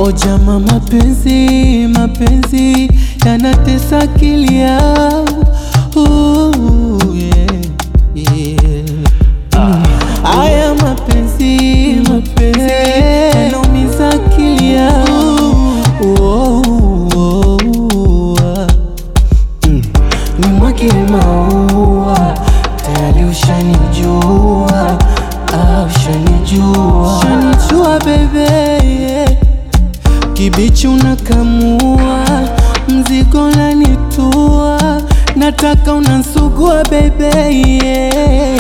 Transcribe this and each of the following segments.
O jama, mapenzi mapenzi yanatesa akili yangu Ooh, yeah, yeah. Mm. Aya mapenzi mapenzi yanaumiza akili yangu Oh, oh, oh, ah. Mm. Nimwagile maua tayari ushanijua, ah, ushanijua, ushanijua bebe yeah. Kibichi unakamua, mzigo nanitua, nataka unansugua bebe yeah.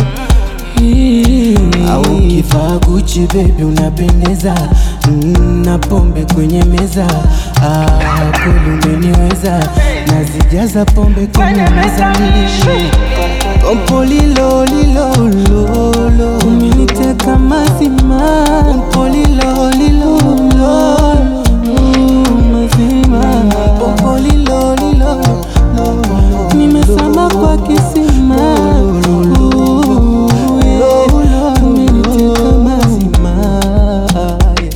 Au kivaa Gucci baby unapendeza mm, na pombe kwenye meza ah, kweli umeniweza nazijaza pombe kwenye meza Pompo lilo lilo lolo umeniteka mazima Pompo lilo lilo lolo mm, mazima Pompo lilo lilo lolo nimesama kwa kisima Ooh, yeah. umeniteka mazima yeah.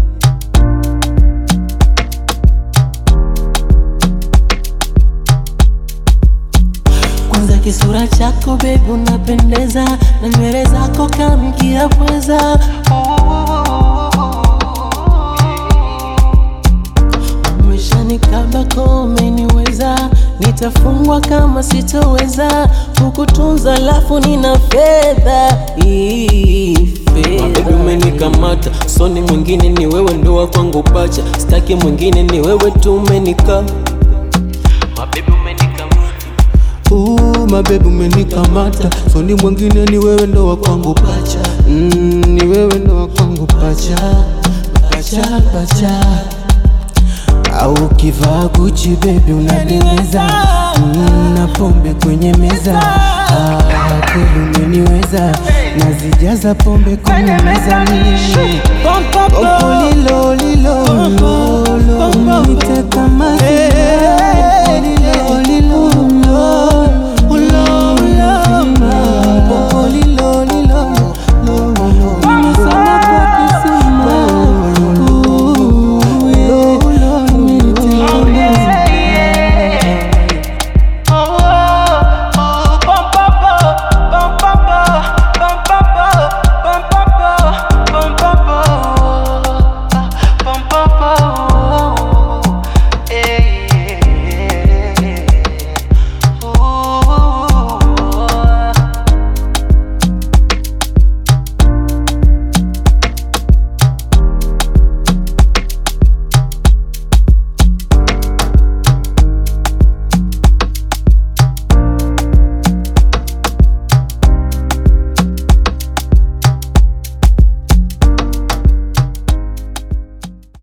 Kwanza kisura chako baby unapendeza na nywele zako kamkia pweza Umeshanikaba umeniweza, nitafungwa kama sitoweza kukutunza, lafu nina fedha Ii, fedha. Baby umenikamata, soni mwingine ni wewe, ndo wa kwangu pacha, staki mwingine ni wewe tu, umenika Mabebi umenikamata Uh, mabebu umenikamata, soni mwingine ni wewe ndo wa kwangu pacha. Mm, ni wewe ndo wa kwangu pacha, pacha pacha. Au ukivaa Gucci baby unapendeza, mm, na pombe kwenye meza. Ah, kweli umeniweza, nazijaza pombe kwenye meza mimi. Pompo lilo lilo lolo, umeniteka mazima. Pompo lilo lilo